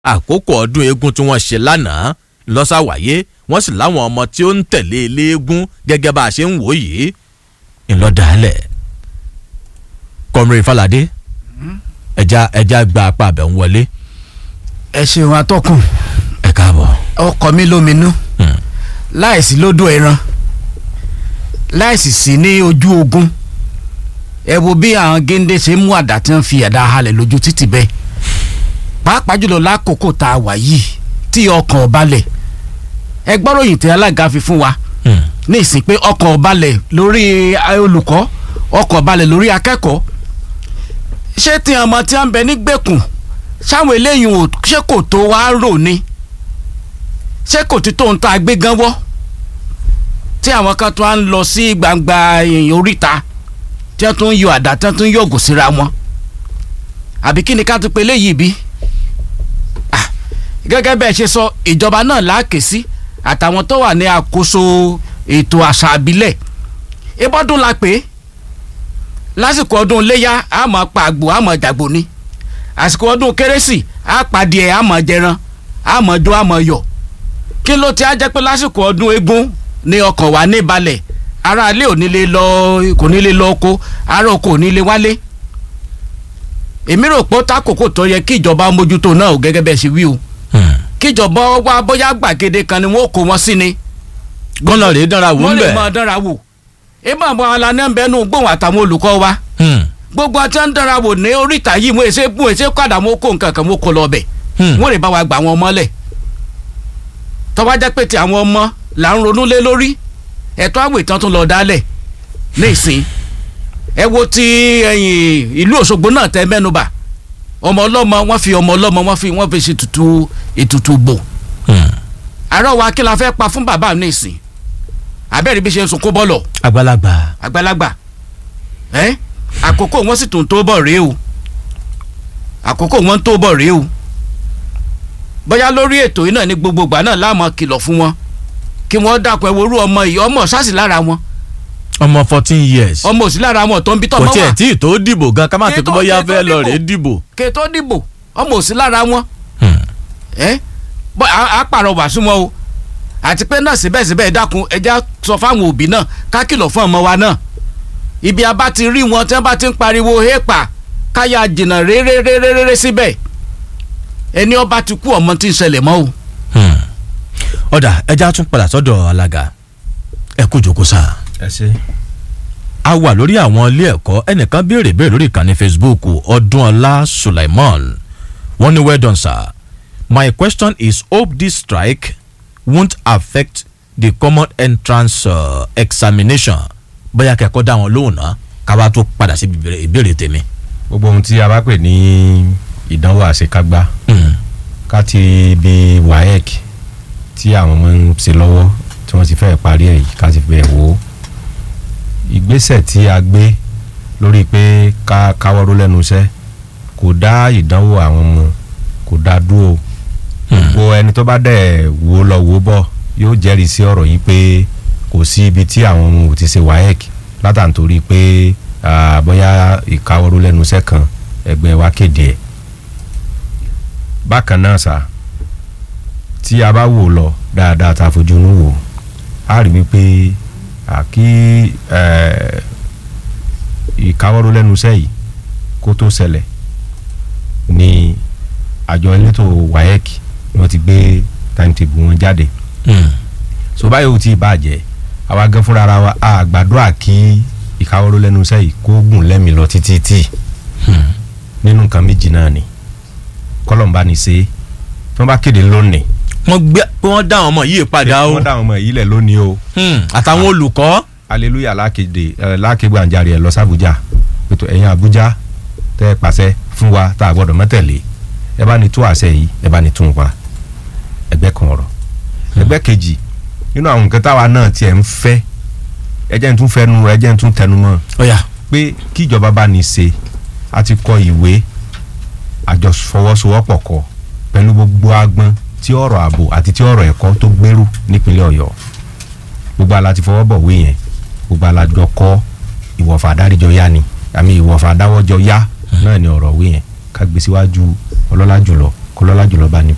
àkókò ọdún eégún tí wọ́n ṣe lánàá lọ́sàwáyé wọ́n sì láwọn ọmọ tí ó ń tẹ̀lé eléégún gẹ́gẹ́ bá a ṣe ń wò yìí ńlọ́dàálẹ̀ kọmire falade ẹja ẹja gba apá abẹ ń wọlé ẹ ṣeun atọ́kùn ẹ káàbọ̀. ọkọ mi lóminú Hmm. láìsí lódò ẹran láìsí sí ní ojú ogun ẹ wo bí àwọn géńdé ṣe mú àdá tí wọ́n fi àdá halẹ̀ lójú títì bẹ́ẹ̀ pàápàá jùlọ lákòókò tá a wà yìí tí ọkàn ọbalẹ̀ ẹ gbọ́ròyìn tí alága fi fún wa Hmm. ní ìsìn pé ọkàn ọbalẹ̀ lórí olùkọ́ ọkàn ọbalẹ̀ lórí akẹ́kọ̀ọ́ ṣé tí ọmọ tí wọ́n ń bẹ nígbèkùn sáwọn eléyìí ò ṣé kò tó wá rò ni ṣé kò tí tó ń ta gbé gan wọ́ tí àwọn kan tó wá ń lọ sí gbangba èèyàn oríta tí wọ́n tún ń yọ àdá tí wọ́n tún ń yọ̀gò síra wọn àbí kí ni ká tún pe léyìí bí Ah, gẹ́gẹ́ bẹ́ẹ̀ ṣe sọ ìjọba náà láàkè sí àtàwọn tó wà ní àkóso ètò àṣà àbílẹ̀ ìbọ́dún la pè é lásìkò ọdún iléyà a máa pa àgbò a máa jàgbò ni àsìkò ọdún kérésì a pàdé a máa jẹran a máa jó a máa yọ̀ kí ló ti á jẹ́ pé lásìkò ọdún eégún ni ọkàn wà ní balẹ̀ ara ilé ò ní lè lọ kò ní lè lọ oko ara oko ò ní lè wálé èmi rò pé ó tákòókò tó yẹ kí ìjọba mójútó náà ò gẹ́gẹ́ bẹ́ẹ̀ ṣe wí o Hmm. kíjọba wá bóyá gbàgede kan ni wọn ò kó wọn sí ni gbọ́nà rèé dánra wò wọ́n ń lè bẹ̀. máa dánra wò ìmọ̀ àwọn alanẹ́ ń bẹnu gbóhùn àtàwọn olùkọ́ wa Hmm. gbogbo ọtí ń dánra wò ní oríta yìí mo èsè bú èsè kọ́dà mo kó nǹkan kan mo kó lọ bẹ̀ Hmm. wọ́n lè bá wa gbà wọn mọ́lẹ̀ tọ́wá jẹ́ pé ti àwọn ọmọ là ń ronú lé lórí ẹ̀tọ́ àwọ̀ ìtàn tún lọ dálẹ̀ ní ìsìn ẹ wo ti ẹ̀yìn ìlú Òṣogbo náà tẹ mẹ́nubà ọmọ ọlọ́mọ wọ́n fi ọmọ ọlọ́mọ wọ́n fi wọ́n fi ṣe tutù ètùtù gbò Hmm. àárọ̀ wa kí la fẹ́ pa fún bàbá mi ní ìsìn abẹ́rẹ́ bí ṣe ń sunkún bọ́lọ̀ àgbàlagbà. àgbàlagbà ẹ àkókò wọn sì tún tó bọ̀ rèé o àkókò wọn tó bọ̀ rèé o bóyá lórí ètò yìí náà ní gbogbo ìgbà náà láàmú kìlọ̀ fún wọn kí wọ́n dákun ẹ worú ọmọ yìí ọmọ ṣáàṣì lára wọn ọmọ fourteen years. ọmọ òsì lára wọn tó ń bí kò tọ́mọ tiẹ̀ wà tí ì tó dìbò gan ká má Kí ti kó tó- bóyá kí tó fẹ́ lọ dìbò. rèé dìbò. kí tó dìbò ọmọ òsì lára wọn Hmm. ẹ bọ́ a a pàrọwà sí wọn o àti pé náà síbẹ̀síbẹ̀ ẹ dákun ẹja sọ fáwọn òbí náà ká kìlọ̀ fún ọmọ wa náà ibi a bá ti rí wọn tí wọ́n bá ti ń pariwo hépa káyà jìnnà réréréréré síbẹ̀ ẹni ọba ti kú ọmọ tí ń ṣẹlẹ̀ mọ́ o. Hmm. ọ̀dà ẹja tún padà sọ́dọ̀ alága ẹ kú jókòó sáà. ẹ ṣe. a wà lórí àwọn ilé ẹ̀kọ́ ẹnìkan béèrè béèrè lórí ìkànnì facebook ọdúnọlá sulaiman wọ́n ní well done sir my question is hope this strike won't affect the common entrance uh, examination bóyá kẹ́kọ̀ọ́ dá wọn lóhùn náà káwá tó padà sí ìbéèrè- ìbéèrè tèmi. gbogbo ohun tí a bá pè ní ìdánwò àṣekágbá Hmm. ká ti bi waec tí àwọn ọmọ ń ṣe lọ́wọ́ tí wọ́n ti fẹ́ parí ẹ̀ yìí ká ti bẹ̀ wò ó ìgbésẹ̀ tí a gbé lórí pé ká káwọ́rọ́ lẹ́nu iṣẹ́ kò dá ìdánwò àwọn ọmọ kò dá dúró gbogbo ẹni tó bá dẹ̀ wò lọ wò bọ̀ yóò jẹ́rìí sí ọ̀rọ̀ yìí pé kò sí ibi tí àwọn ọmọ ò ti ṣe waec látàntorí pé ah, bóyá ìkáwọ́rọ́ lẹ́nu iṣẹ́ kan ẹgbẹ́ wa kéde ẹ̀ bákan náà sá tí a bá wò lọ dáadáa tá a fojú inú wò á rí wípé àkí ìkáwọ́rọ́ lẹ́nu iṣẹ́ yìí kó tó ṣẹlẹ̀ ni àjọ elétò waec ni wọ́n ti gbé timetable wọn jáde Hmm. so báyìí ó ti bàjẹ́ àwa gan fúnra ara wa a gbàdúrà kí ìkáwọ́rọ́ lẹ́nu iṣẹ́ yìí kó gùn lẹ́mìí lọ títí tí nínú nǹkan méjì náà ni kọ́lọ́mbà ní ṣe tí wọ́n bá kéde lónìí wọ́n gbé pé wọ́n dá àwọn ọmọ yìí padà o wọ́n dá àwọn ọmọ yìí lẹ̀ lónìí o Hmm. àtàwọn olùkọ́. hallelujah lákéde ẹ lákégbé àǹjarè ẹ lọ sàbújá ètò ẹ̀yìn àbújá tẹ́ ẹ pàṣẹ fún wa tá a gbọ́dọ̀ mọ́tẹ̀lé ẹ bá ní tú àṣẹ yìí ẹ bá ní tún pa ẹgbẹ́ kan ọ̀rọ̀ ẹgbẹ́ kejì nínú àwọn nǹkan táwa náà tiẹ̀ ń fẹ́ ẹ jẹ́ n tún fẹnu ẹ jẹ́ n tún tẹnu mọ́ ọ̀yà pé kíjọba bá ní ṣe a ti kọ ìwé àjọfọwọ́sowọ́pọ̀ kọ pẹ̀lú gbogbo agbọn tí ọ̀rọ̀ ààbò àti tí ọ̀rọ̀ ẹ̀kọ́ tó gbèrú nípínlẹ̀ ọ̀yọ́ gbogbo ala ti fọwọ́ bọ̀ wé yẹn gbogbo ala jọ kọ́ ìwọ̀fà adáríjọ yá ni àmì ìwọ̀fà adáwọ́jọ yá náà ni ọ̀rọ̀ wé yẹn ká gbé síwájú ọlọ́lá jùlọ kọlọ́lá jùlọ bá ní